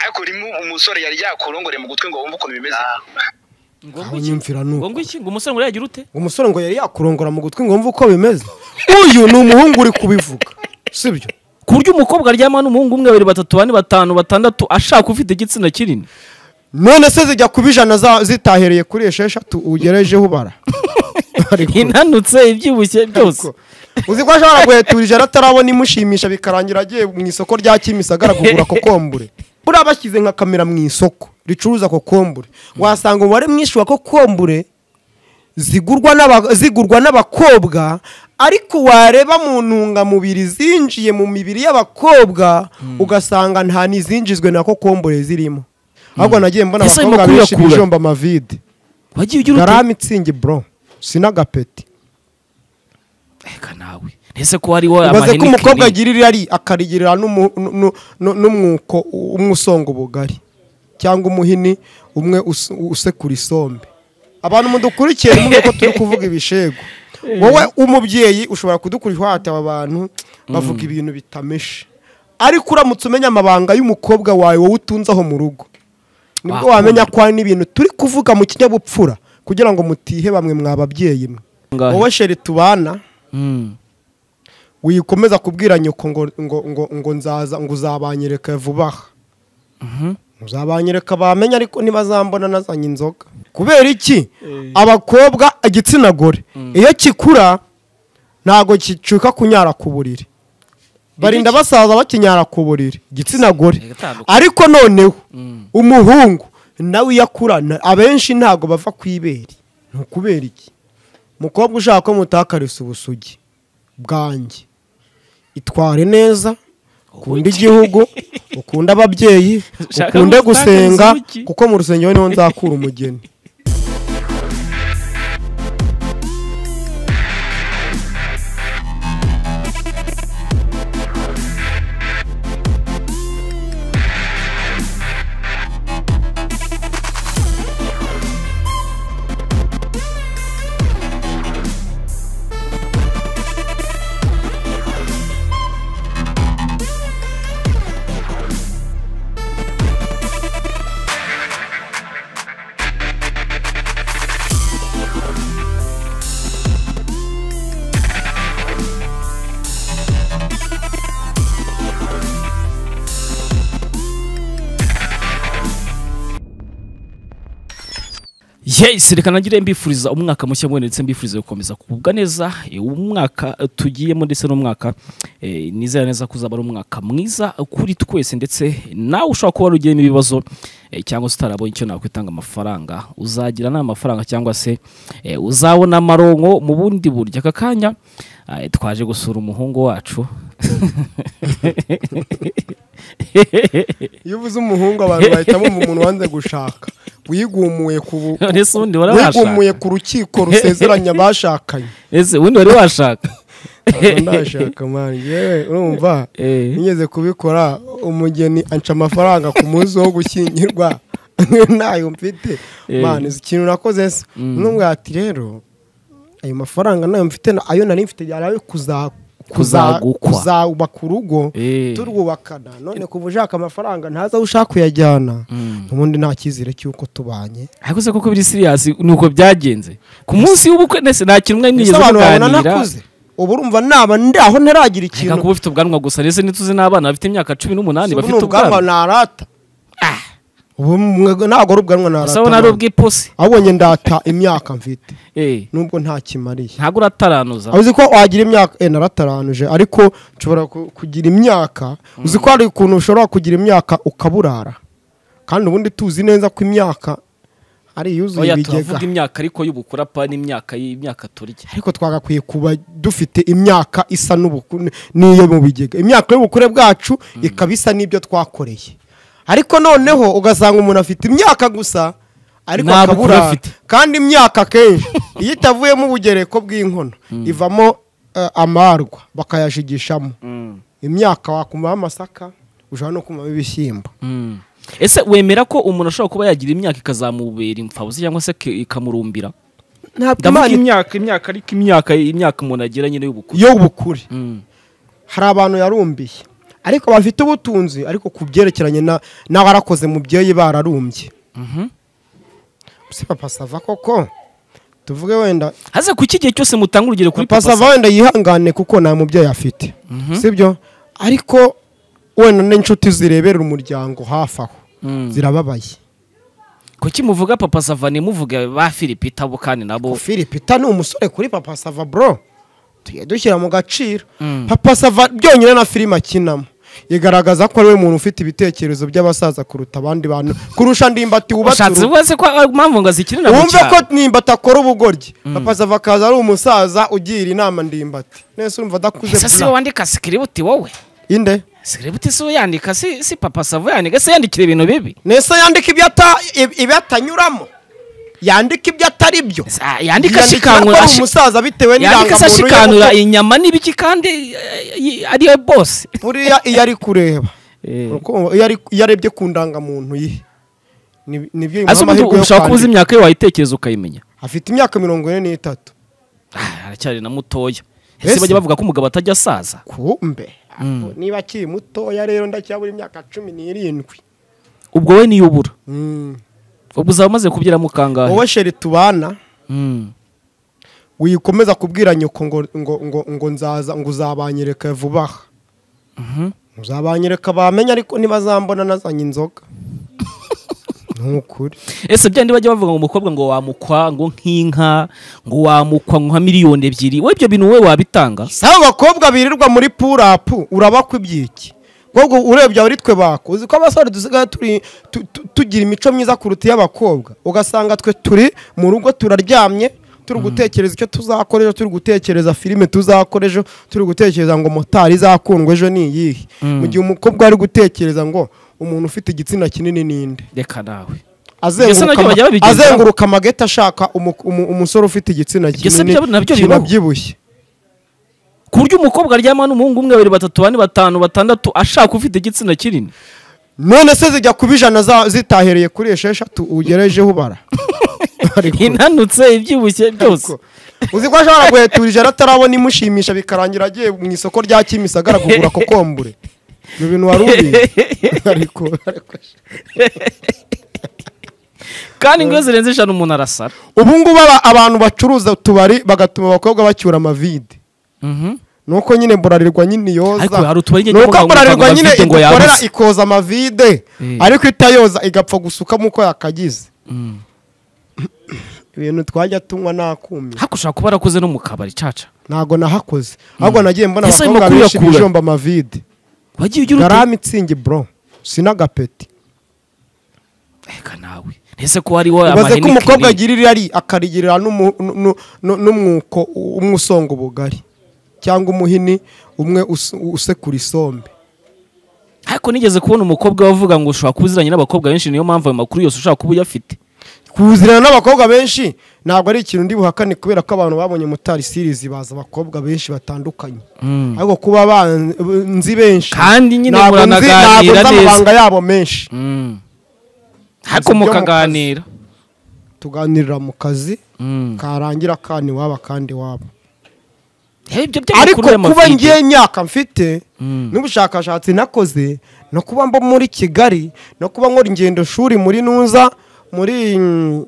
ariko rimwe umusore yari yakurongore mu gutwi ngo wumve ukuntu bimeze ngo aho ngwiki nyumvira ni ngo uko ngwiki ngo umusore ngo yagira ute umusore ngo yari yakurongora mu gutwi ngo wumve uko bimeze uyu ni umuhungu uri kubivuga sibyo ku buryo umukobwa aryama n'umuhungu umwe babiri batatu bane batanu batandatu ashaka ufite igitsina kinini none se zijya kuba ijana za- zitahereye kuri esheshatu ugerejeho ubara Ariko- inanutse ibyibushye byose uzi ko ashobora guhetura ijana atarabona imushimisha bikarangira agiye mu isoko rya kimisagara kugura kokombure buriya bashyize nka kamera mu isoko ricuruza kokombure wasanga umubare mwinshi wa kokombure zigurwa n'aba- zigurwa n'abakobwa ariko wareba mu ntungamubiri zinjiye mu mibiri y'abakobwa ugasanga nta n'izinjizwe na kokombure zirimo ahubwo nagiye mbona Ese ayo abakobwa makuru benshi yakura? bijomba amavide wagiye ugira ute garame itsingi bro sinagapeti reka nawe ntese ko hariho ubaze ko umukobwa amahenikeni agira irari akarigirira n'umu- nu- nu- n'umwuko umwe usonga ubugari cyangwa umuhini umwe us- usekura isombe abantu mudukurikiye nimwe ko turi kuvuga ibishego wowe umubyeyi ushobora kudukurira ihwate aba bantu bavuga ibintu bitameshe ariko uramutse umenya amabanga y'umukobwa wawe wowe utunze aho mu rugo nibwo Wakunda. wamenya ko hari n'ibintu turi kuvuga mu kinyabupfura kugira ngo mutihe bamwe mw'ababyeyi mwe Ngahe. wowe sheri tubana Mm. wikomeza kubwira nyoko ngo ngo ngo ngo nzaza ngo uzabanyereka vuba aha uzabanyereka bamenya ariko ntibazambona nazanye inzoga kubera iki abakobwa igitsina gore iyo kikura ntabwo kicuka kunyara ku buriri barinda basaza bakinyara ku buriri igitsina gore Igatandukanye. ariko noneho umuhungu nawe iyo akurana abenshi ntabwo bava ku ibere ni ukubera iki umukobwa ushaka ko mutakariza ubusugi bwanjye itware neza ukunda igihugu ukunda ababyeyi Ushaka ukunde gutakariza gusenga ubuki? kuko mu rusengero niho nzakura umugeni yes reka nagire mbifuriza umwaka mushya mwene ndetse mbifuriza gukomeza kugubwa neza eh, umwaka eh, tugiyemo ndetse n'umwaka eh, nizera neza ko uzaba ari umwaka mwiza kuri twese ndetse nawe ushobora kuba warugiyemo ibibazo eh, cyangwa se utarabonye icyo nakwitanga amafaranga uzagira nta mafaranga cyangwa se eh, uzabona amaronko mu bundi buryo aka kanya eh, twaje gusura umuhungu wacu iyo uvuze umuhungu abantu bahitamo umuntu wanze gushaka wigumuye ku bu- Ese ubundi wari wigumuye washaka? ku rukiko rusezeranya abashakanye ese ubundi wari washaka Ntabwo ndashaka mani yewe urumva Eh. nigeze kubikora umugeni anca amafaranga ku munsi wo gushyingirwa ntayo mfite Eh. mani izi ikintu nakoze se n'umwe ati rero ayo mafaranga nayo mfite na- ayo nari mfite yari ayo kuza- kuza- Kuzagukwa. kuzubaka urugo Eh. turwubakana none kuva ushaka amafaranga ntaza aho ushaka uyajyana ubundi nta cyizere cy'uko tubanye ariko se koko biri siriyasi ni uko byagenze ku munsi w'ubukwe ndetse nta kintu mwari Ese mwigeze abantu babona muganira nakuze ubu urumva naba ndaho ntaragira reka ikintu kuba ufite ubwanwa gusa ndetse ntituzi n'abana bafite imyaka cumi n'umunani Ubu bafite ni ubwanwa ubwanwa narata ubu mwe- ntabwo ari ubwanwa narata gusa ubona ari ntabwo. ubw'ipusi ahubwo njye ndata imyaka mfite Eh, nubwo nta kimariye ntabwo urataranuza uzi ko wagira imyaka eh, narataranuje ariko nshobora ku- kugira imyaka uzi ko hari ukuntu ushobora kugira imyaka ukaburara kandi ubundi tuzi neza ko imyaka ari iyuzuye oya ibigega turavuga imyaka ariko y'ubukura pa n'imyaka y'imyaka turya ariko twagakwiye kuba dufite imyaka isa n'ubukure n'iyo mu bigega imyaka y'ubukure bwacu ikaba isa n'ibyo twakoreye ariko noneho ugasanga umuntu afite imyaka gusa ariko Nta bukure akabura afite. kandi imyaka akenshi iyo itavuyemo ubugereko bw'inkono ivamo eh, amarwa bakayashigishamo imyaka wakumvaho amasaka ushobora no kumvamo ibishyimbo Mm. ese wemera ko umuntu ashobora kuba yagira imyaka ikazamubera imfabuzi cyangwa se ke- ikamurumbira ntabwo ndavuga imyaka imyaka ariko imyaka imyaka umuntu agira nyine y'ubukura y'ubukure Mm. hari abantu yarumbiye ariko bafite ubutunzi ariko ku byerekeranye na- n'abarakoze mu byeyi bararumbye si papa sava koko tuvuge wenda haza ku iki gihe cyose mutanga urugero kuri papa sava wenda yihangane kuko nta mubyeyi afite sibyo ariko wenda n'inshuti zireberera umuryango hafi aho Mm. zirababaye kuki muvuga papa sava ntimuvuge ba philippe itabo kandi nabo filipita ni umusore kuri papa sava bro tujye dushyira mu gaciro Mm. papa sava byonyine na filime akinamo igaragaza ko ari we muntu ufite ibitekerezo by'abasaza kuruta abandi bantu kurusha ndimbati wubatse ushatse urugo ubaze ko ari mpamvu ngo azikinira mu wumve ko cyaro ndimbati akora ubugoryi papa sava akaza ari umusaza ugira inama ndimbati nese urumva adakuze ese si bra. wowe wandika sikiributi wowe inde sikiributi si wowe yandika si si papa sava yandika se yandikira ibintu bibi nese yandika ibyo ata- ib- ibyo atanyuramo yandika ibyo atari byo Ah, yandika Yandika ko ashikanura ari ashi- umusaza bitewe yandika se n'irangamuntu ye ashikanura kuko inyama n'ibiki kandi eh, eh, ariyo bose buriya iyo ari kureba Eh. Urukundo- iyo ari- iyo arebye ku ndangamuntu ye ni- nibyo bimuha ese ubundi amahirwe yo ushaka kubuza kwandika imyaka ye wayitekereza ukayimenya afite imyaka mirongo ine n'itatu Ah, aracyari na mutoya Ese? ese bajya bavuga ko umugabo atajya asaza kumbe Ako, niba akiri mutoya rero ndacyabura imyaka cumi n'irindwi ubwo we niyo ubura Mm. ubwo uzaba umaze kubyiramo kangahe wowe sheri tubana Mm. wikomeza kubwira nyoko ngo ngo ngo ngo nzaza ngo uzabanyereka vuba aha Mhm. uzabanyereka bamenya ariko ntibazambona nazanye inzoga ni ukuri ese byandi bajya bavuga ngo umukobwa ngo wamukwa ngo nk'inka ngo wamukwa nka miliyoni ebyiri we ibyo bintu wowe wabitanga si abakobwa birirwa muri purapu urabakwa ibyiki ahubwo urebye abari twe bako uzi ko abasore dusigaye turi tu- tu- tugira imico myiza kuruta iy'abakobwa ugasanga twe turi mu rugo turaryamye turi gutekereza icyo tuzakora ejo turi gutekereza filime tuzakora ejo turi gutekereza ngo motari izakundwa ejo ni iyihe mu gihe umukobwa ari gutekereza ngo umuntu ufite igitsina kinini ninde reka nawe Mbese azenguruka nabyo bajya ama- babigenza? azenguruka amageti ashaka umu- umu- umusore ufite igitsina Ibyo se kinini bya- nabyo bibaho? kinabyibushye ku buryo umukobwa aryama n'umuhungu umwe babiri batatu bane batanu batandatu ashaka ufite igitsina kinini none se zijya kuba ijana za- zitahereye kuri esheshatu ugerejeho ubara Ariko- inanutse ibyibushye byose ariko, uzi ko ashobora guhetura ijana atarabona imushimisha bikarangira agiye mu isoko rya kimisagara kugura kokombure ibyo bintu wari ubizi ariko ariko kandi ngo iyo zirenze eshanu umuntu arasara ubu ngubu aba- abantu bacuruza utubari bagatuma abakobwa bacyura amavide Mhm. nuko nyine burarirwa nyine Ariko iyoza hari utubari nyine nuko tuvuga ngo burarirwa mutanga nyine amavide ngo igukorera yabuze. ikoza amavide Eh. ariko itayoza igapfa gusukamo uko yakagize Mm. ibintu twajya tunywa nakumye ariko ushobora kuba arakoze no mu kabari caca ntago nahakoze ahubwo nagiye mbona Ese ayo abakobwa makuru benshi yakura? bijomba amavide wagiye ugira uti garame itsingi bro sinagapeti reka nawe ese ko hariho ubaze ko umukobwa amahenikeni agira irari akarigirira n'umu- nu- nu- n'umwuko umwe usonga ubugari cyangwa umuhini umwe us- usekura isombe ariko nigeze kubona umukobwa wavuga ngo ushobora kuba uziranye n'abakobwa benshi niyo mpamvu ayo makuru yose ushaka kuba uyafite kuzirana n'abakobwa benshi ntabwo ari ikintu ndi buhakane kubera ko abantu babonye mutari sirizi baza abakobwa benshi batandukanye Mm. ariko kuba ban- nzi benshi Kandi nyine ntabwo nzi- ntabwo muranaganira nzi neza. amabanga yabo menshi Mm. ariko byo mu mukaganira tuganirira mu kazi Mm. karangira kandi waba kandi waba Eh, ibyo ariko by'amakuru y'amavide. kuba ngiye imyaka mfite Mm. n'ubushakashatsi nakoze no kuba mba muri kigali no kuba nkora ingendo shuri muri nuza muri mm,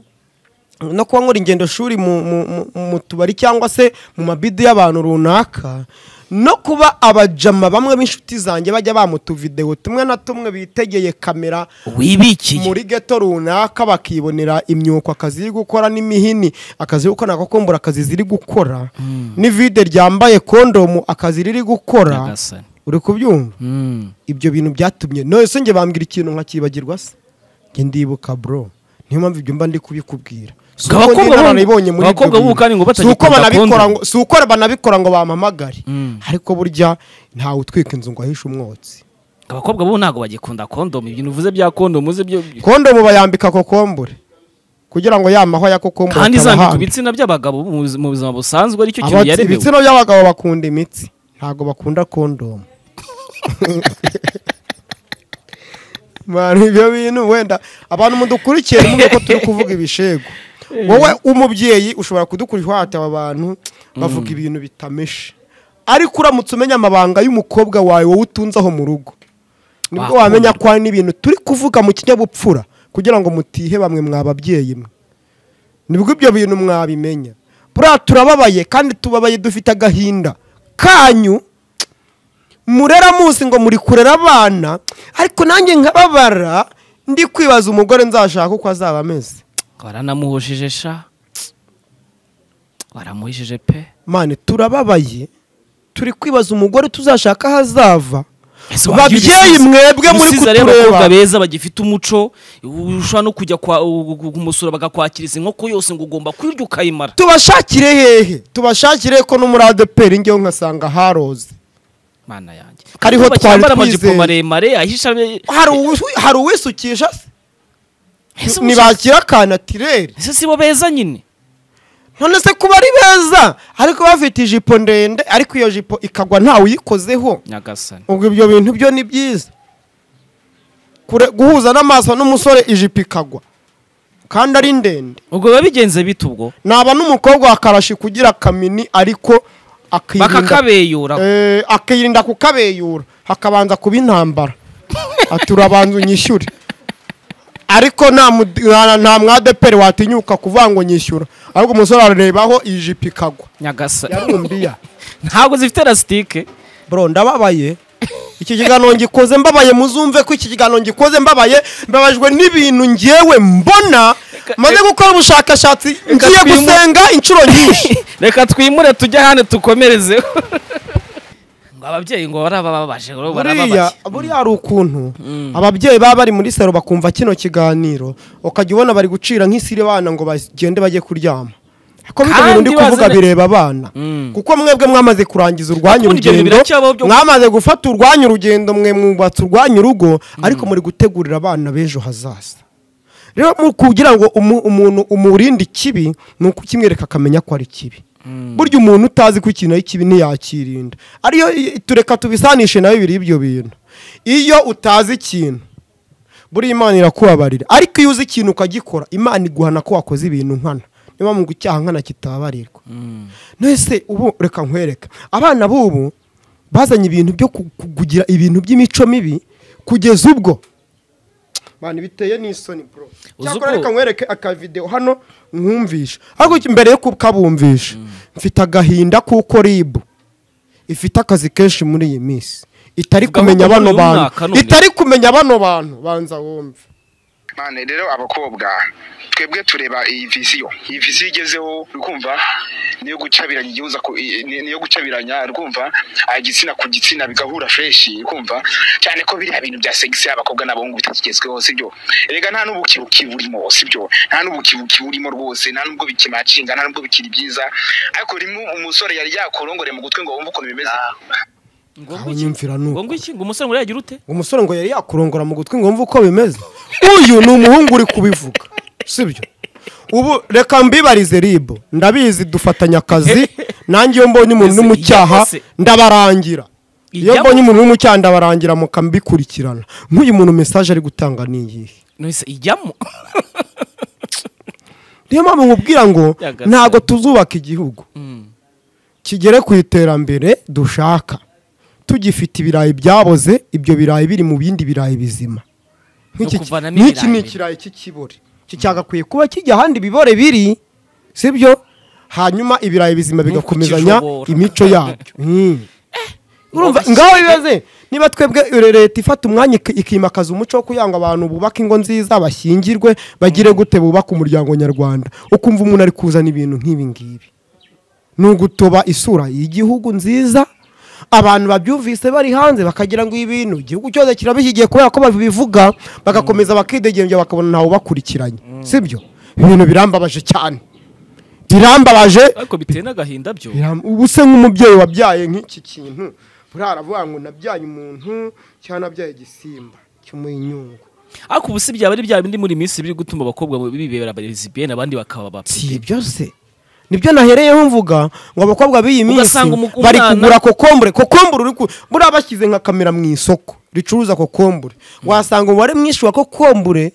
no kuba nkora ingendo shuri mu- mu- mu- mu tubari cyangwa se mu mabidi y'abantu runaka no kuba abajama bamwe b'inshuti zanjye bajya bamutuvidewo tumwe na tumwe bitegeye kamera wibikiye muri geto runaka bakibonera imyuko akazi iri gukora n'imihini akazi iri gukora agakombura akazi ziri gukora n'ivide ryambaye kondomu akazi riri gukora Nyagasani. uri kubyumva Mm. ibyo bintu byatumye nose njye bambwira ikintu nkakibagirwa se njye ndibuka bro niyo mpamvu ibyo mba ndi kubikubwira si uko Abakobwa njye b'ubu- narabibonye muri ibyo abakobwa b'ubu bintu. kandi ngo Si uko batagikunda banabikora kondomu. ngo- si uko banabikora ngo bampamagare Mm. ariko burya ntawe utwika inzu ngo ahishe umwotsi abakobwa bo ntabwo bagikunda kondomu ibintu uvuze bya kondomu uze byo kondomu bayambika kokombure kugira ngo yamaho ya kokombure kandi zambika atabahanda. ibitsina by'abagabo mu buz- mu buzima busanzwe aricyo kintu Abats- yaremewe ibitsina by'abagabo bakunda imitsi ntabwo bakunda kondomu Manu, ibyo bintu wenda abantu mudukurikiye numve ko turi kuvuga ibishego wowe umubyeyi ushobora kudukurikira uhata aba bantu bavuga ibintu bitameshe ariko uramutse umenya amabanga y'umukobwa wawe wowe utunze aho mu rugo nibwo Wakunda. wamenya ko hari n'ibintu turi kuvuga mu kinyabupfura kugira ngo mutihe bamwe mw'ababyeyi mwe nibwo ibyo bintu mwabimenya buriya turababaye kandi tubabaye dufite agahinda kanyu murera munsi ngo muri kurera abana ariko nanjye nkababara ndi kwibaza umugore nzashaka uko azaba ameze waranamuhujije sha waramuhishije pe mane turababaye turi kwibaza umugore tuzashaka aho azava Ese wagira babyeyi ibisubizo- mwebwe muri ibisubizo ari abakobwa kutureba beza bagifite umuco ushobora no kujya kwa- u- u- kumusura bagakwakiriza inkoko yose ngo ugomba kwirya ukayimara tubashakire hehe tubashakire ko no muri adeperi ngewe nkasanga haroze mana yanjye Hariho Abakobwa twari cyambara amajipo twizeye. maremare ahisha hari uwi- hari uwisukisha se Ese umusore- ntibakira ka natireri ese sibo beza nyine none se kuba ari beza ariko bafite ijipo ndende ariko iyo jipo ikagwa ntawe uyikozeho nyagasani ubwo ibyo bintu byo ni byiza Kure- guhuza n'amaso n'umusore ijipo ikagwa kandi ari ndende ubwo biba bigenze bite ubwo naba n'umukobwa wakarashi kugira akamini ariko akirinda bakakabeyura Eh, akirinda kukabeyura hakabanza kuba intambara ati urabanza unyishyure ariko nta mud- nta- nta mwadeperi watinyuka kuvuga ngo nyishyura ahubwo umusore arebaho ijipo ikagwa nyagasani yarumbiya ntabwo zifite elasitike bro ndababaye iki kiganiro ngikoze mbabaye muzumve ko iki kiganiro ngikoze mbabaye mbabajwe n'ibintu ngewe mbona maze gukora ubushakashatsi ngiye twimu- gusenga inshuro nyinshi reka twimure tujye ahandi dukomerezeho ngo ababyeyi ngo barabababaje ngo buriya barababaje buriya hari ukuntu ababyeyi baba bari muri saro bakumva kino kiganiro ukajya ubona bari gucira nk'isiri abana ngo bagende bajye kuryama ko bino bintu Kandi ndi kuvuga wazana- bireba abana Mm. kuko mwebwe mwamaze kurangiza urwanyu Kuko ibyo bintu urugendo biracyabaho byo- mwamaze gufata urwanyu urugendo mwe mwubatse urwanyu urugo ariko muri gutegurira abana b'ejo hazaza rero mu- kugira ngo umu- umuntu umurinde ikibi ni ukukimwereka akamenya ko ari kibi burya umuntu utazi ko ikintu ari kibi ntiyakirinda ariyo i- tureka tubisanishe nawe biri ibyo bintu iyo utazi ikintu buriya imana irakubabarira ariko iyo uzi ikintu ukagikora imana iguhana ko wakoze ibintu nkana niyo mpamvu ngo icyaha nkana kitababarirwa nese ubu reka nkwereka abana b'ubu bazanye ibintu byo ku- ku- kugira ibintu by'imico mibi kugeza ubwo bantu biteye n'isoni bro Uzi cyakora uko- reka nkwereke akavidewo hano nkumvisha ariko mbere yo kukabumvisha mfite agahinda kuko ribu ifite akazi kenshi muri iyi minsi itari Vuga kumenya ahubwo bano uyu bantu mwaka none. itari kumenya bano bantu banza wumve mane rero abakobwa twebwe tureba iyi visiyo iyi visiyo igezeho rwumva niyo gucabiranya igihuza ku- i- ni- niyo gucabiranya rwumva ah, igitsina ku gitsina bigahura freshi rwumva cyane ko biriya bintu bya segisi y'abakobwa n'abahungu bitakigezweho sibyo rega nta n'ubu kibu kiburimo sibyo nta n'ubu kibu kiburimo rwose nta n'ubwo bikimacinga nta n'ubwo bikiri byiza ariko rimwe umusore yari yakorongoreye mu gutwi ngo wumve ukuntu bimeze ngo aho nyumvira ni uko. iki ngo umusore ngo yagira ute umusore ngo yari yakurongora mu gutwi ngo mve uko bimeze uyu ni umuhungu uri kubivuga sibyo ubu reka mbibarize ribu ndabizi dufatanya akazi nange iyo mbonye umuntu Ese uri mu cyaha ijya se? ndabarangira iyo Ijya mbonye umuntu uri mu cyaha ndabarangira mukambikurikirana nk'uyu muntu mesaje ari gutanga ni iyihe nose ijyamo niyo mpamvu nkubwira ngo Yagasani. ntabwo tuzubaka igihugu kigere ku iterambere dushaka tugifite ibirayi byaboze ibyo birayi biri mu bindi birayi bizima Nk'iki- kuvanamo nk'iki ibirayi ni ikirayi cy'ikibore iki cyagakwiye kuba kijya ahandi bibore biri sibyo hanyuma ibirayi bizima bigakomezanya kukijobora. imico yabyo Mm. urumva ngaho bibaze niba twebwe ure- leta ifata umwanya iki- ikimakaza umuco wo kugira ngo abantu bubake ingo nziza bashyingirwe bagire gute bubake umuryango nyarwanda ukumva umuntu ari kuzana ibintu nk'ibi ngibi ni ugutoba isura y'igihugu nziza abantu babyumvise bari hanze bakagira ngo ibi bintu igihugu cyose kirabishyigiye kubera ko babivuga bagakomeza bakidegembya bakabona ntawe ubakurikiranye sibyo ibintu birambabaje cyane birambabaje ariko biteye n'agahinda byo Biram- ubu se nk'umubyeyi wabyaye nk'iki kintu buriya aravuga ngo nabyaye umuntu cyangwa nabyaye igisimba cy'umuyinyungu ariko ubu si byaba ari bya bindi muri minsi biri gutuma abakobwa bibera abarizibiyeni abandi bakaba si abapfite ibyo se nibyo nahereyeho mvuga ngo abakobwa b'iyi minsi Ugasanga umu- bari umwana- kugura kokombure kokombure uri ku buriya bashyize nka kamera mu isoko ricuruza kokombure wasanga umubare mwinshi wa kokombure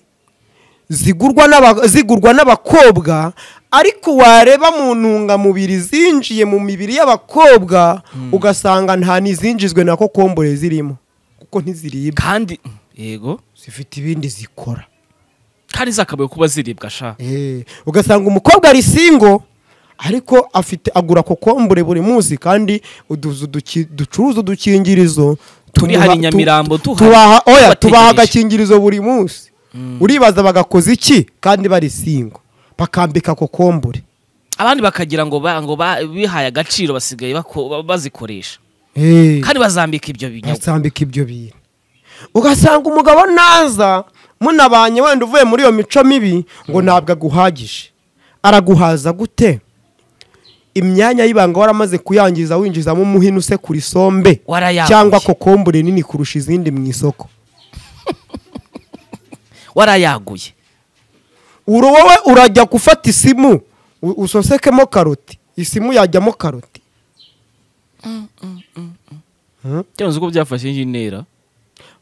zigurwa n'aba- zigurwa n'abakobwa ariko wareba mu ntungamubiri zinjiye mu mibiri y'abakobwa ugasanga nta n'izinjizwe na kokombure zirimo kuko ntiziribwa kandi yego zifite ibindi zikora kandi zakabaye kuba ziribwa sha Eh, ugasanga umukobwa ari singo ariko afite agura kokombure buri munsi kandi uduzu duki- ducuruza udukingirizo Turi tumuha- hano i tu- Nyamirambo, tu- duha- tubaha- oya tubategereje. tubaha agakingirizo buri munsi uribaza bagakoze iki kandi bari singo bakambika kokombure abandi bakagira ngo ba- ngo ba- bihaye agaciro basigaye bako- ba- bazikoresha Eh. kandi bazambika ibyo binyobwa basambika ibyo bintu ugasanga umugabo naza munabanye wenda uvuye muri iyo mico mibi ngo ntabwo aguhagije araguhaza gute imyanya y'ibanga waramaze kuyangiza winjizamo umuhini usekura isombe Warayaguye. cyangwa kokombure nini kurusha izindi mu isoko warayaguye uri wowe urajya gufata isimu u- usosekemo karoti isimu yajyamo karoti cyangwa ko byafashe iyi ntera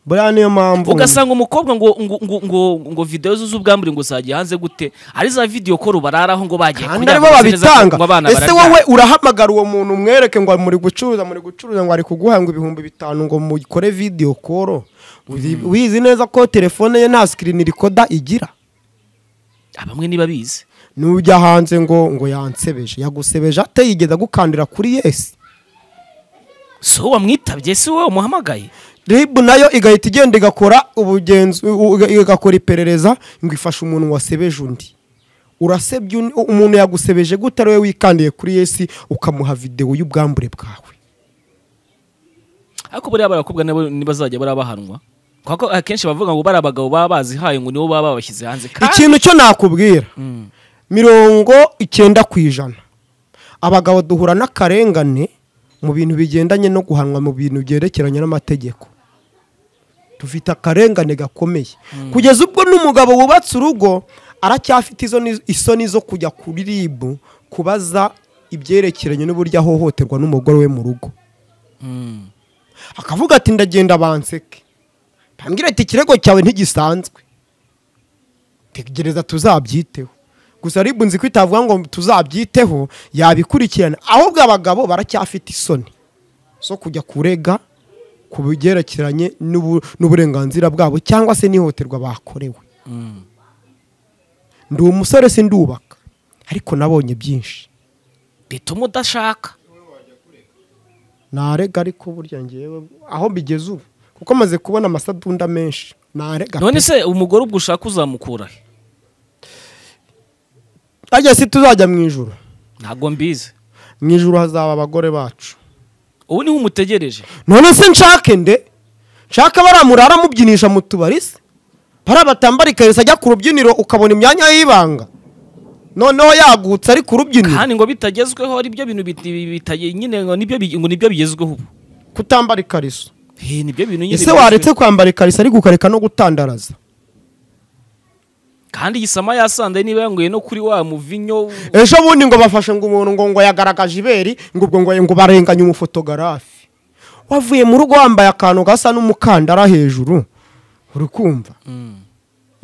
buriya niyo mpamvu ugasanga umukobwa ngo ngo ngo ngo ngo videwo ze z'ubwambure ngo zagiye hanze gute ari za videwo ko rubararaho ngo bagiye kandi kuryama aribo neza babitanga kuko abana ese bararyama. wowe urahamagara uwo muntu umwereke ngo muri gucuruza muri gucuruza ngo ari kuguha ngo ibihumbi bitanu ngo mukore video call Uri- wizi neza ko telefone ye nta sikirini rikoda igira Ah, bamwe niba bizi nujya hanze ngo ngo yansebeje yagusebeje ate yigeze agukandira kuri yesi si wowe wamwitabye si wowe wamuhamagaye ribu nayo igahita igenda igakora ubugenzu u- u- igakora iperereza ngo ifashe umuntu wasebeje undi urasebye undi- umuntu yagusebeje gute ari we wikandiye kuri yesi ukamuha videwo y'ubwambure bwawe ariko buriya barakobwa nabo ntibazajya barabahanwa kuko akenshi bavuga ngo bari abagabo baba bazihaye ngo nibo baba babashyize hanze kandi ikintu cyo nakubwira Mm. mirongo icyenda ku ijana abagabo duhura n'akarengane mu bintu bigendanye no guhanwa mu bintu byerekeranye n'amategeko dufite akarengane gakomeye kugeza ubwo n'umugabo wubatse urugo aracyafite izo ni- isoni zo kujya kuri ribu kubaza ibyerekeranye n'uburyo ahohoterwa n'umugore we mu rugo Mm. akavuga ati ndagenda banseke bambwira ati ikirego cyawe ntigisanzwe tegereza tuzabyiteho gusa ribu nzi ko itavuga ngo tuzabyiteho yabikurikirana ahubwo abagabo baracyafite isoni zo kujya kurega ku bigerekeranye n'ubu- n'uburenganzira bwabo cyangwa se n'ihohoterwa bakorewe Mm. ndi umusore sindubaka ariko nabonye byinshi bituma udashaka narega ariko burya ngewe aho bigeze ubu kuko maze kubona amasadunda menshi narega pe. none se umugore ubwo ushaka uzamukura he harya si tuzajya mu ijoro ntabwo mbizi mu ijoro hazaba abagore bacu ubu niho umutegereje none se nshake nde nshaka bariya murara mubyinisha mu tubari se bariya batambara ikarisa ajya ku rubyiniro ukabona imyanya y'ibanga noneho yagutse ari ku rubyiniro kandi ngo bitagezweho ari byo bintu bit- bitaye nyine ngo nibyo bi- ngo nibyo bigezweho ubu kutambara ikariso he nibyo bintu nyine ese bigezweho. waretse kwambara ikariso ariko ukareka no gutandaraza kandi gisama yasanze niba yanguye no kuri wa muvinyo ejo bundi ngo bafashe ngo umuntu ngo ngo yagaragaje ibere ngo ubwo ngo ngo barenganye umufotogarafi wavuye mu rugo wambaye akantu gasa n'umukandara hejuru uri kumva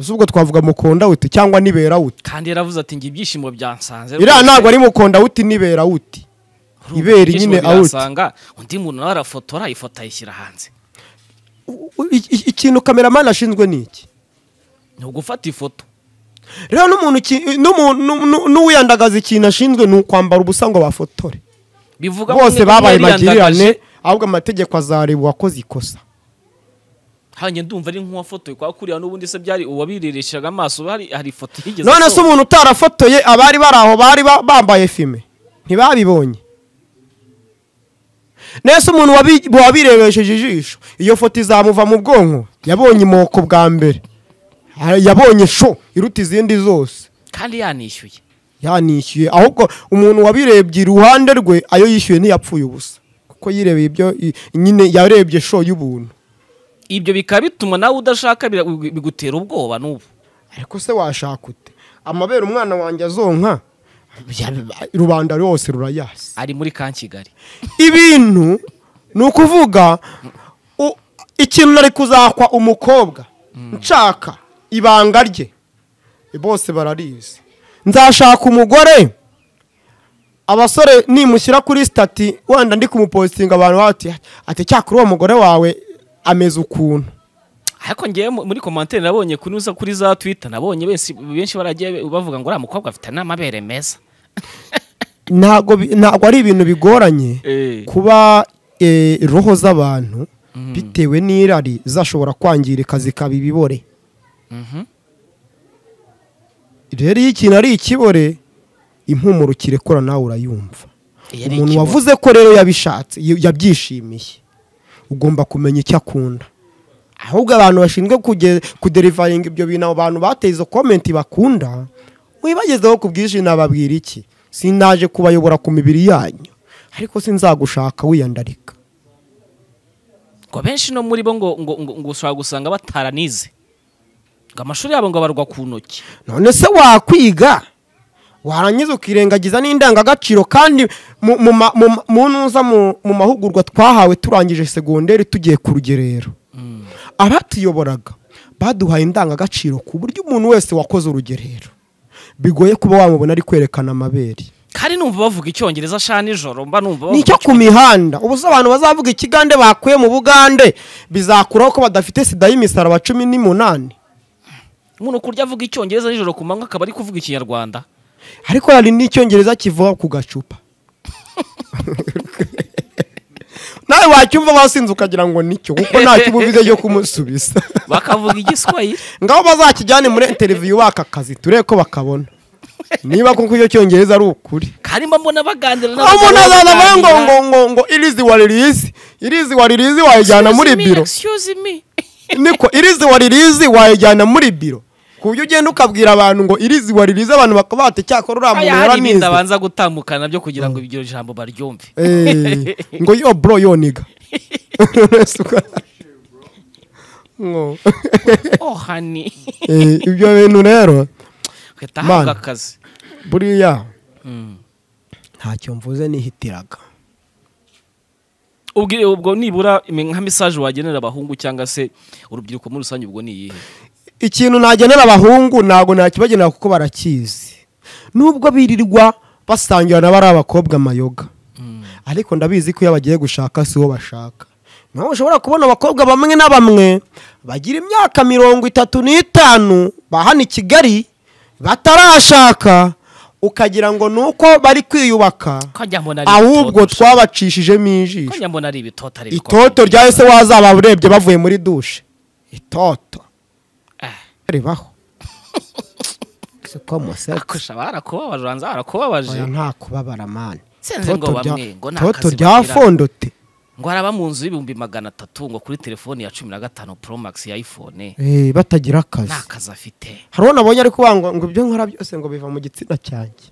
ese ubwo twavuga mukondawuti cyangwa niberawuti kandi yaravuze ati ngo ibyishimo byansanze iriya ntabwo ari mukondawuti niberawuti Urumva, ibere ibyishimo nyine out. biransanga, undi muntu nawe arafotora ifoto ayishyira hanze U- u- i- i- ikintu kameramani ashinzwe ni iki ni ugufata ifoto rero n'umuntu ki- n'umuntu- n'u- n'u- n'uwiyandagaza ikintu ashinzwe ni ukwambara ubusa ngo bafotore bivuga bose babaye magirane magirirane ahubwo amategeko azareba uwakoze ikosa hanyuma ndumva ari nk'uwafotoye kwa kuriya n'ubundi se byari uwabirireshaga amaso hari hari ifoto yigeze none se umuntu utarafotoye abari bari aho bari ba- bambaye fime ntibabibonye nese umuntu wabi- wabirebesheje ijisho iyo foto izamuva mu bwonko yabonye imoko bwa mbere Ah, yabonye sho iruta izindi zose kandi yanishyuye yanishyuye ahubwo umuntu wabirebye iruhande rwe ayo yishyuye ntiyapfuye ubusa kuko yirebeye ibyo i- nyine yarebye sho y'ubuntu ibyo bikaba bituma nawe udashaka bira- bigu- bigutera ubwoba n'ubu ariko se washaka ute amabere umwana wanjye azonka rubanda rwose rurayasi ari muri ka kigali ibintu ni ukuvuga u- ikintu nari kuzakwa umukobwa nshaka ibanga rye bose bararizi nzashaka umugore abasore nimushyira kuri sitati wenda ndi kumupositinga abantu bati ati cyakora uwo mugore wawe ameze ukuntu ariko ngewe mu- muri komantere nabonye kunyuza kuri za twita nabonye benshi benshi baragiye bavuga ngo uriya mukobwa afite n'amabere meza ntabwo bi- ntabwo ari ibintu bigoranye Eh. kuba eh, roho z'abantu bitewe n'irari zashobora kwangirika zikaba ibibore Mhm. rero iyo ikintu ari ikibore impumuro kirekura nawe urayumva Iyo ari umuntu ikibore. wavuze ko rero yabishatse y- yabyishimiye ugomba kumenya icyo akunda ahubwo abantu bashinzwe kuge- kuderivaringa ibyo bintu abo bantu bateye izo komenti bakunda wibagezeho ku bwinshi nababwira iki sinaje kubayobora ku mibiri yanyu ariko sinzagushaka wiyandarika ngo benshi no muri bo ngo ngo ngo ngo ushobora gusanga bataranize ngo amashuri yabo ngo barwa ku ntoki none se wakwiga warangiza ukirengagiza n'indangagaciro kandi mu- mu ma- mu ma- mu ntuza mu mu mahugurwa twahawe turangije segonderi tugiye ku rugerero abatuyoboraga baduhaye indangagaciro ku buryo umuntu wese wakoze urugerero bigoye kuba wamubona ari kwerekana amabere kandi numva bavuga icyongereza sha nijoro mba numva ni bavuga icyo ku mihanda ubu se abantu bazavuga ikigande bakuye mu bugande bizakuraho ko badafite sida y'imisaraba cumi n'umunani umuntu kurya avuga icyongereza nijoro ku manywa akaba ari kuvuga ikinyarwanda ariko hari n'icyongereza kivuga ku gacupa nawe wacyumva wasinze ukagira ngo nicyo kuko nta kibubize cyo kumusubiza bakavuga igiswahili ngaho bazakijyane muri interiviyu baka kazi turebe ko bakabona niba kuko icyo cyongereza ari ukuri kandi mba mbona baganira aho umuntu azaza avuga ngo ngo baganira. ngo ngo irizi waririzi irizi waririzi wayijyana muri Excuse me, biro excuse me niko irizi waririzi wayijyana muri biro ku buryo ugenda ukabwira abantu ngo irizi waririzi abantu bakaba bati cyakora uriya Aya, muntu hari ibindi yaranize abanza gutambukana nabyo kugira ngo iryo jambo baryumve Eh, ngo yo bro yo niga ngo oh hani eh, ibyo bintu rero uhita hahabwa Man. akazi buriya Mm. ntacyo mvuze nihitiraga ubwo ubwo nibura imi- nka mesaje wagenera abahungu cyangwa se urubyiruko muri rusange ubwo ni iyihe ikintu nagenera abahungu ntabwo nakibagenera kuko barakizi nubwo birirwa basangira na bari abakobwa amayoga ariko ndabizi ko iyo bagiye gushaka si uwo bashaka naho ushobora kubona abakobwa bamwe na bamwe bagira imyaka mirongo itatu n'itanu ba hano i kigali batarashaka ukagira ngo ni uko bari kwiyubaka kajya mbona ari ahubwo ibitoto. twabacishijemo ijisho kajya mbona ari ibitoto ari itoto rya ese wazaba urebye bavuye muri dushe itoto ribaho siko musetsa akusha barakubabaje ubanza barakubabaje oya nta kubabara mani Sinzi ngo Itoto rya- bamwe, ngo nta itoto kazi bagira. ryafondote ngo araba mu nzu y'ibihumbi magana atatu ngo kuri telefoni ya cumi na gatanu pro max ya iphone Eh, batagira nta akazi kazi afite hari uwo nabonye ari kuvuga ngo ngo ibyo nkora byose ngo biva mu gitsina cyanjye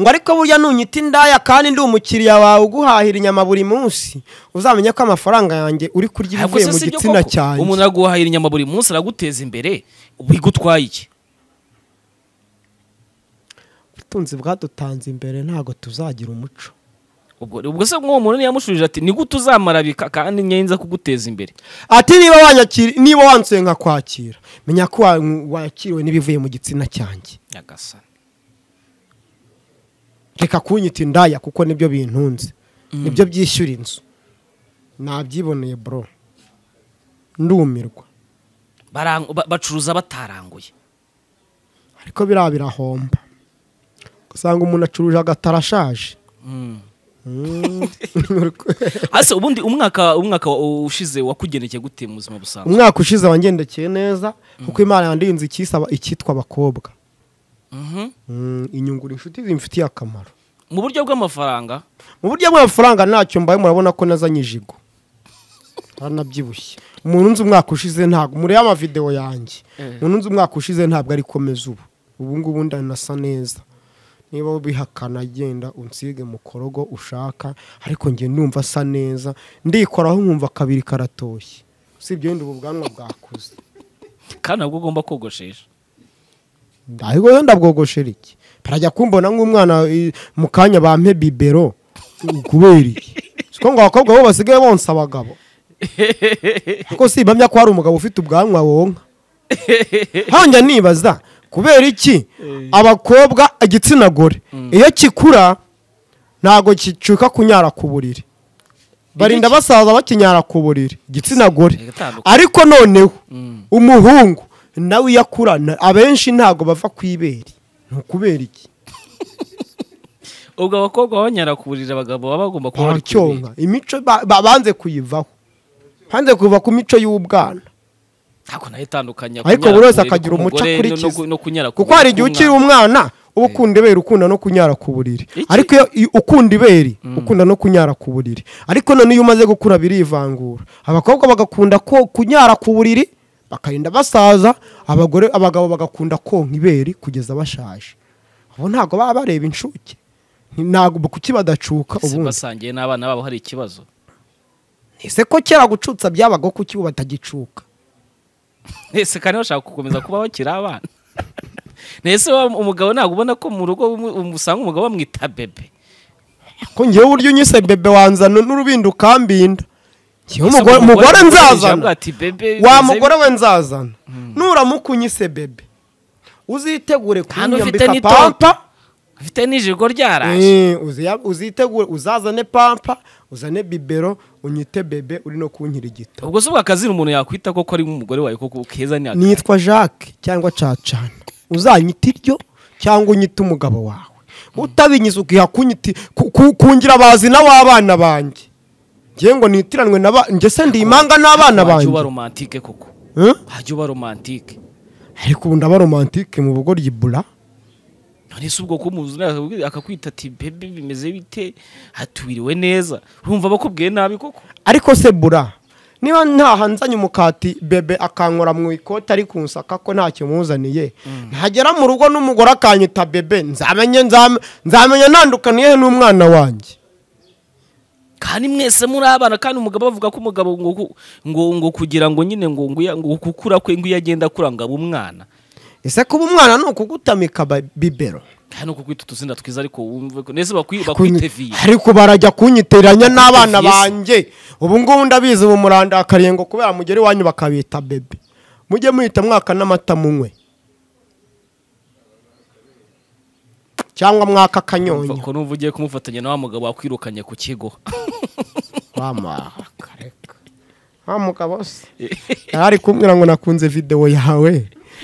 ngo ariko burya nunyita indaya kandi ndi umukiriya wawe uguhahira inyama buri munsi uzamenye ko amafaranga yanjye uri kurya Ahubwo ibivuye se mu si byo gitsina koko? cyanjye umuntu araguhahira inyama buri munsi araguteza imbere bigutwaye iki ubutunzi bwadutanze imbere ntabwo tuzagira umuco ubwo ubwo se nk'uwo muntu niyamushubije ati nigute uzamara bika kandi nyenza kuguteza imbere ati niba wanyakira niba wansuye nkakwakira menya ko wa- wakiriwe n'ibivuye mu gitsina cyanjye nyagasani reka kunyita indaya kuko nibyo bintunze nibyo byishyura inzu nabyiboneye bro ndumirwa Barangu- ba- bacuruza bataranguye ariko biriya birahomba usanga umuntu acuruje agatara ashaje ase ubundi umwaka umwaka wa- ushize wakugendekeye gute mu buzima busanzwe umwaka ushize wangendekeye neza kuko imana yandinze ikisaba icyitwa abakobwa Mhm. Mm, inyungura inshuti zimfitiye akamaro mu buryo bw'amafaranga mu buryo bw'amafaranga ntacyo mbaye murabona ko nazanye ijigo aranabyibushye umuntu unzi umwaka ushize ntabwo murebe amavidewo yanjye umuntu unzi umwaka ushize ntabwo ari komeza ubu ubu ngubu ndanasa neza niba ubihakana genda unsige mu korogo ushaka ariko njye ndumva asa neza ndikoraho nkumva kabiri karatoshye usibye wenda ubu bwanwa bwakuze kandi nabwo ugomba kogoshesha ariko wenda bwogoshera iki barajya kumbona nk'umwana i- mu kanya bampe bibero kubera iki siko ngo abakobwa bo basigaye bonsa abagabo ariko si impamya ko hari umugabo ufite ubwanwa wonka hanja nibaza kubera iki abakobwa igitsina gore iyo kikura ntabwo gicuka kunyara ku buriri barinda basaza bakinyara ku buriri igitsina gore Igatandukanye. ariko noneho umuhungu nawe iyo akurana abenshi ntabwo bava ku ibere ni ukubera iki ubwo abakobwa banyara kuburira abagabo baba bagomba kuba bari bacyonka imico ba- ba- banze kuyivaho banze kuva ku mico y'ubwana ntabwo nayo itandukanye ariko buri wese akagira umuco akurikiza kuko hari igihe ukiri umwana uba ukunda ibere ukunda no kunyara ku buriri Iki- ariko iyo iyo ukunda ibere ukunda no kunyara ku buriri ariko none iyo umaze gukura birivangura abakobwa bagakunda ko kunyara ku buriri bakarinda basaza abagore abagabo bagakunda konka ibere kugeza bashaje ubu ntabwo baba bareba inshuke Ni- ntabwo kuki badacuka ubundi basangiye n'abana babo hari ikibazo ese ko kera gucutsa byabagaho kuki ubu batagicuka ese kandi bashaka gukomeza kuba bakiri abana ese umugabo ntabwo ubona ko mu rugo umu- umu- usanga umugabo bamwita bebe ko ngewe uburyo unyise bebe wanzana n'urubindo ukambinda ngewe umugore Ese umugore avuga nzazana ati bebe bize- wa mugore we nzazana nuramuka unyise bebe uzitegure Kandi ufite kunyambika n'itoto. pampa afite n'ijigo ryaraje Eh, uzi- uzitegure uzazane pampa uzane bibero unyite bebe uri no kunkirigita ubwo si ubwo akazina umuntu yakwita koko ari nk'umugore wawe koko keza ni akazi. nitwa jacques cyangwa cacana uzanyita iryo cyangwa unyite umugabo wawe utabinyiza ukiha kunyiti ku- ku- kungira abazina w'abana banjye ngewe ngo nitiranwe na ba njye se ndi imanga n'abana wajya uba banjye romantike koko Eh? wajya uba romantike ariko ubu ndaba romantike mu bugoryi bura none se ubwo kumuzi akakwita ati bebe bimeze bite hatubiriwe neza urumva bakubwiye nabi koko ariko se bura niba ntahanzanye umukati bebe akankora mu ikoti ari kunsaka ko ntacyo muzaniye ntagera mu rugo n'umugore akanyita bebe nzamenye nzame- nzamenya ntandukaniye n'umwana wanjye kandi mwese muri abana kandi umugabo bavuga ko umugabo ngo ku- ngo ngo kugira ngo nyine ngo ngo iya- ngo gukura kwe ngo iyo agenda akura ngo abe umwana ese kuba umwana ni ukugutamika ba- bibero kandi uko kwita utuzina twiza ariko wumve ko nese bakwi- Kunyi- bakwiteviye ariko barajya kunyiteranya n'abana Bakwiteviye se. banjye ubu ngubu ndabizi ubu muranda akarengo kubera mugera iwanyu bakabita bebe mujye muhita mwaka n'amata munywe cyangwa mwaka akanyonyo ko n'ubu ugiye kumufatanya na wa mugabo wakwirukanye ku kigo wamakareka wa mugabo se yari kumbwira ngo nakunze videwo yawe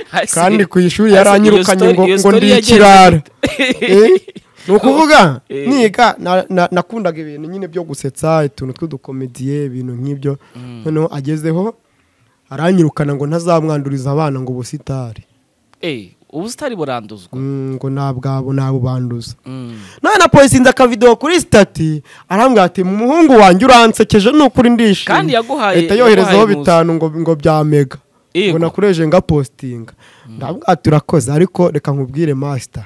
Hasi- kandi ku ishuri hasi yaranyirukanye iyo story- ngo ngo iyo ndi story ikirara yagenze- Eh? ni ukuvuga Eh. niga na- na- nakundaga ibintu nyine byo gusetsa utuntu tw'udukomediye ibintu nk'ibyo noneho agezeho aranyirukana ngo ntazamwanduriza abana ngo ubusitari Eh, ubusitari buranduzwa Mm, ngo nabwabo nabubanduza Mm. none na polisi inze akavidewo kuri sitati arambwira ati umuhungu wanjye uransekeje ni ukuri ndishimye Kandi yaguhaye- leta yoherezaho yaguhaye bitanu ngo, ngo bya mega Yego. ngo nakoresheje nga postinga ndabwira ati urakoze ariko reka nkubwire masita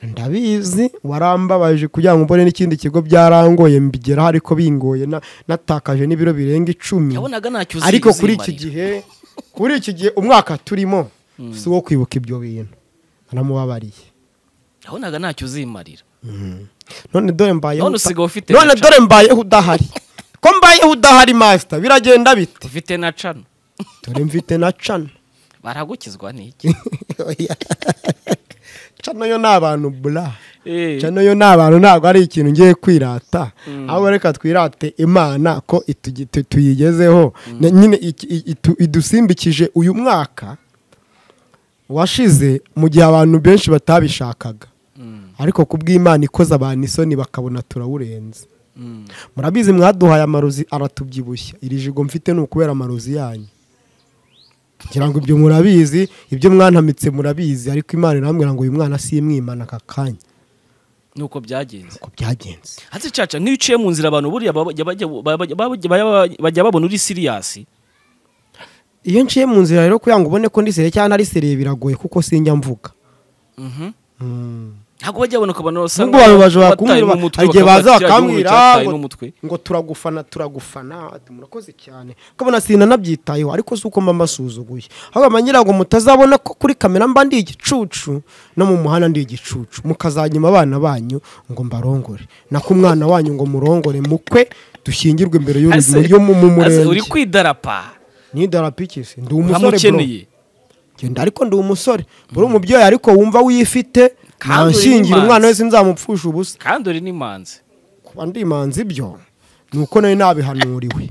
ndabizi warambabaje kugira ngo mbone n'ikindi kigo byarangoye mbigeraho ariko bingoye na- natakaje n'ibiro birenga icumi yabonaga ntacyo uzi- ariko kuri iki uzimarira. gihe kuri iki gihe umwaka turimo si uwo kwibuka ibyo bintu aramubabariye yabonaga ntacyo uzimarira none dore mbayeho None uta- usigaye ufite none na dore mbayeho udahari ko mbayeho udahari masita biragenda bite ufite na cano dore mfite na cana baragukizwa n'iki cana yo ni abantu bura Eh, cana yo ni abantu ntabwo ari ikintu ngiye kwirata ahubwo reka twirate imana ko itugi- tu- tuyigezeho Na- nyine iki- i- itu- idusimbikije uyu mwaka washize mu gihe abantu benshi batabishakaga ariko kubw'imana ikoze abantu isoni bakabona turawurenze mm. murabizi mwaduhaye amarozi aratubyibushya iri jigo mfite ni ukubera amarozi yanyu ngira ngo ibyo murabizi ibyo mwanamitse murabizi ariko imana irambwira ngo uyu mwana simwimana aka kanya nuko byagenze uko byagenze hasi caca nk'iyo uciye mu nzira abantu buriya baba- bajya- bajya- bajya- bajya- bajya- bajya babona uri siriyasi iyo nciye mu nzira rero kugira ngo ubone ko ndi sere cyangwa ntari sere biragoye kuko sinjya mvuga Mhm. Mm. ntabwo bajya babona ukabona basanga Nubwo abantu baje bataye bakubwira n'umutwe, hari igihe bakavuga baza ati, "Kiriya gihugu bakambwira cyataye ngo- n'umutwe." ngo turagufana turagufana ati murakoze cyane ukabona sinanabyitayeho ariko si uko mba mbasuzuguye ahubwo amangira ngo mutazabona ko kuri kamera mba ndi igicucu no mu muhanda ndi igicucu mukazanyima abana banyu ngo mbarongore nako umwana wanyu ngo murongore mukwe dushyingirwe imbere Ase- y'urugo yo mu mu ase, uri murenge kwidarapa ni darapikisi ndi umusore bro uramukeneye genda ariko ndi umusore buri umubyeyi ariko wumva wifite Kandi uri nanshingira n'imanzi. umwana wese nzamupfusha ubusa kandi uri n'imanzi kuba ndi imanzi ibyo ni uko nawe nabihanuriwe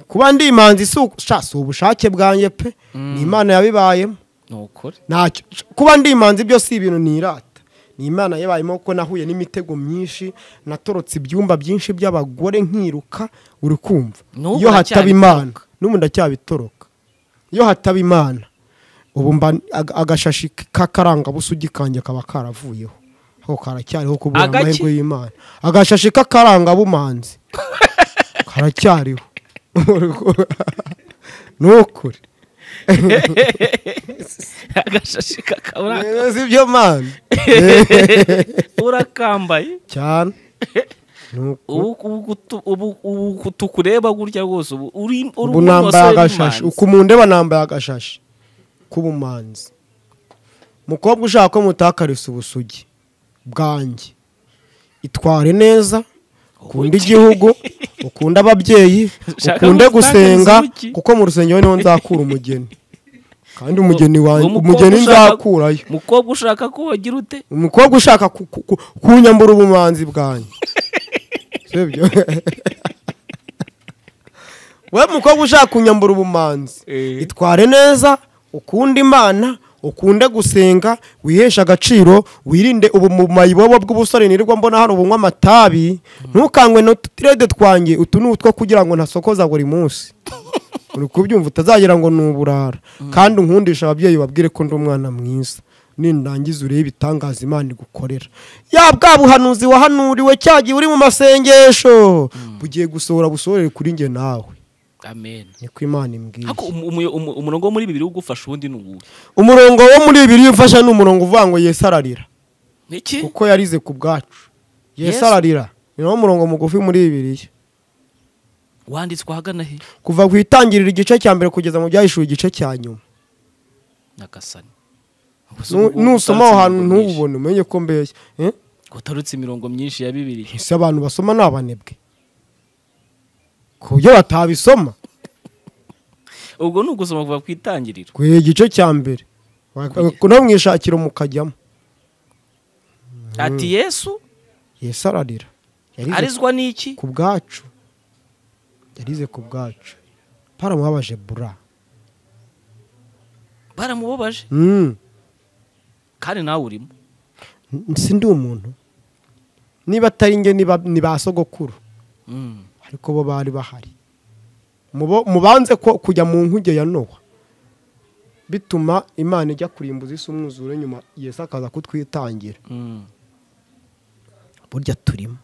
kuba ndi imanzi si uku- sha, si ubushake bwanjye pe ni imana yabibayemo ntukore ntacyo kuba ndi imanzi byo si ibintu nirata ni imana yabayemo ko nahuye n'imitego myinshi natorotse ibyumba byinshi by'abagore nkiruka uri kumva N'ubu iyo hataba imana ndacyabitoroka. n'ubu ndacyabitoroka iyo hataba imana ubu mba ag- agashashi k'akarangabusugi kanjye kaba karavuyeho ako karacyariho kubura Agaki? amahirwe y'imana agashashi k'akarangabumanzi karacyariho ni ukuri agashashi kakabura si byo mana urakambaye cyane Nuko. ubu ubu kutu- ubu- ubu kutu kureba gutya rwose ubu uri uri ubu nambaye umusore agashashi w'imanzi. uko mundeba nambaye agashashi k'ubumanzi mukobwa ushaka ko mutakarisa ubusugi bwanjye itware neza ukunde igihugu ukunde ababyeyi Ushaka ukunde gutakariza gusenga iki? kuko mu rusengero niho nzakura umugeni kandi umugeni Uwo wanjye mukobwa umugeni ushaka- nzakurayo mukobwa ushaka ko wagira ute umukobwa ushaka ku- ku- ku- kunyambura ubumanzi bwanjye sibyo we mukobwa ushaka kunyambura ubumanzi Eh. itware neza ukunde imana ukunde gusenga wiheshe agaciro wirinde ubumumayi bobo bw'ubusore nirirwa mbona hano ubunywa amatabi ntukangwe n'uturede twanjye utu ni utwo kugira ngo ntasokoza buri munsi uri kubyumva utazagira ngo ni uburara kandi unkundisha ababyeyi babwire ko ndi umwana mwiza nindangiza urebe ibitangaza imana igukorera ya bwa buhanuzi wahanuriwe cya gihe uri mu masengesho bugiye gusohora busohorere kuri njye nawe amen niko imana imbwiye Ariko umu- umu- umu- umurongo wo muri bibiri wo gufasha uwundi ni uwuhe umurongo wo muri bibiri iyo ufashe ni umurongo uvuga ngo yesu ararira iki kuko yarize ku bwacu yesu Yesu. ararira ni nawo murongo mugufi muri bibiliya wanditswe ahagana he kuva ku itangiriro igice cya mbere kugeza mu byahishuwe igice cya nyuma nyagasani Nu- nusoma aho hantu ntububone umenye ko mbeshya Eh? utarutse imirongo myinshi ya bibiri ese abantu basoma ni abanebwe ku buryo batabisoma ubwo ni ugusoma kuva ku itangiriro ku igice cya mbere no mwishakira mukajyamo ati yesu yesu ararira yarize arizwa n'iki ku bwacu yarize ku bwacu baramubabaje bura baramubabaje Mm. kandi nawe urimo N- sindi umuntu niba atari nge niba- ni ba sogokuru Mm. ariko bo bari bahari Mubo- mubanze ko kujya mu nkuge ya nowa bituma imana ijya kurimbuza isi umwuzure nyuma yesu akaza kutwitangira Mm. burya turimo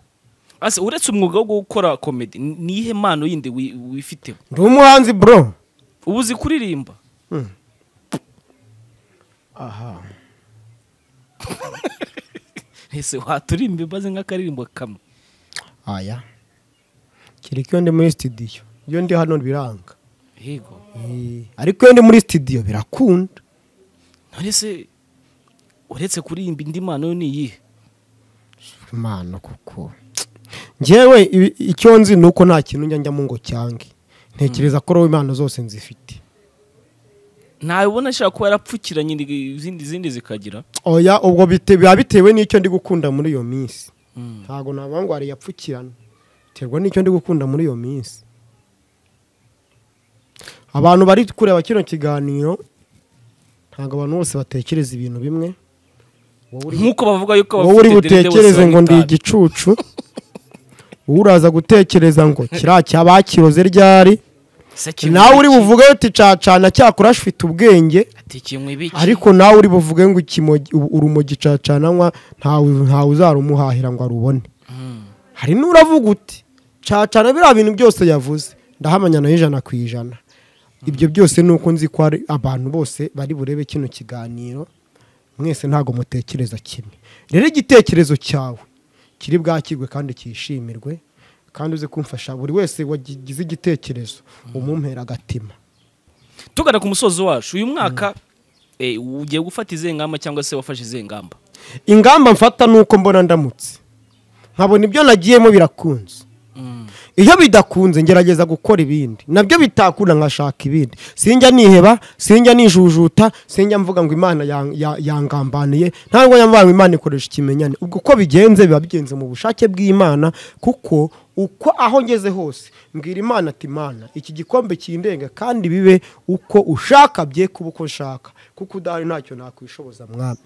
Ase, uretse umwuga wo gukora komedi ni- niyihe mpano yindi wi- wifiteho ndi umuhanzi bro ubu uzi kuririmba aha ese waturirimba imbaze nk'akaririmbo kamwe aya kereka iyo ndi muri sitidiyo iyo ndi hano biranga yego Eh, ariko iyo ndi muri sitidiyo birakunda none se uretse kuririmba indi mpano yo ni iyihe imana kuko ngewe ibi- icyo nzi ni uko nta kintu njya njyamo ngo cyange ntekereza ko roho impano zose nzifite ntabona ashobora kuba yarapfukiranye indi- izindi izindi zikagira oya ubwo bite- biba bitewe n'icyo ndi gukunda muri iyo minsi Mm. ntabwo navuga ngo hari yapfukirana biterwa n'icyo ndi gukunda muri iyo minsi abantu bari kureba kino kiganiro ntabwo abantu bose batekereza ibintu bimwe wowe uri- nk'uko bavuga yuko wowe uri abafite derede bose butekereze ngo ndi bitabi. igicucu wowe uraza gutekereza ngo kiriya cyabakiroze ryari Se nawe uri kimwe iki? buvuge uti cacana cyakora afite ubwenge ati kimwe biki ariko nawe uri buvuge ngo ikimogi- u- urumogi cacananywa ntawe ntawe uzarumuhahira ngo arubone Mm. hari n'uravuga uti cacana biriya bintu byose yavuze ndahamanya nayo ijana ku ijana ibyo byose ni uko nzi ko ari abantu bose bari burebe kino kiganiro mwese ntabwo mutekereza kimwe rero igitekerezo cyawe kiri bwakirwe kandi cyishimirwe kandi uze kumfasha buri wese wagize igitekerezo umumpera agatima tugana ku musozi wacu uyu mwaka eh, ugiye gufata izihe ngamba cyangwa se wafashe izihe ngamba ingamba mfata ni uko mbona ndamutse nkabona ibyo nagiyemo birakunze iyo bidakunze ngerageza gukora ibindi nabyo bitakunda nkashaka ibindi sinjya niheba sinjya nijujuta sinjya mvuga ngo imana yang- ya- yangambaniye ntabwo nyamvara ngo imana ikoresha ikimenyane ubwo uko bigenze biba bigenze mu bushake bw'imana kuko uko aho ngeze hose mbwira imana ati imana iki gikombe kindenga kandi bibe uko ushaka bye kuba uko nshaka kuko udahari ntacyo nakwishoboza mwami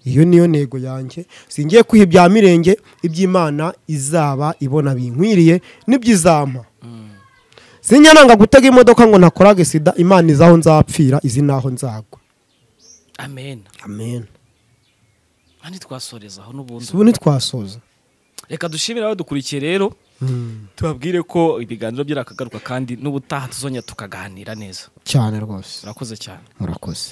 iyo niyo ntego yanjye singiye kwiha ibya mirenge iby'imana izaba ibona binkwiriye n'iby'izampa sinjya nanga gutega imodoka ngo nakorage sida imana izi aho nzapfira izi n'aho nzagwa amen amen kandi twasoreza aho n'ubundi ubu ntitwasoza reka dushimire abadukurikiye rero tubabwire ko ibiganiro by'akagaruka kandi n'ubutaha tuzongera tukaganira neza cyane rwose murakoze cyane murakoze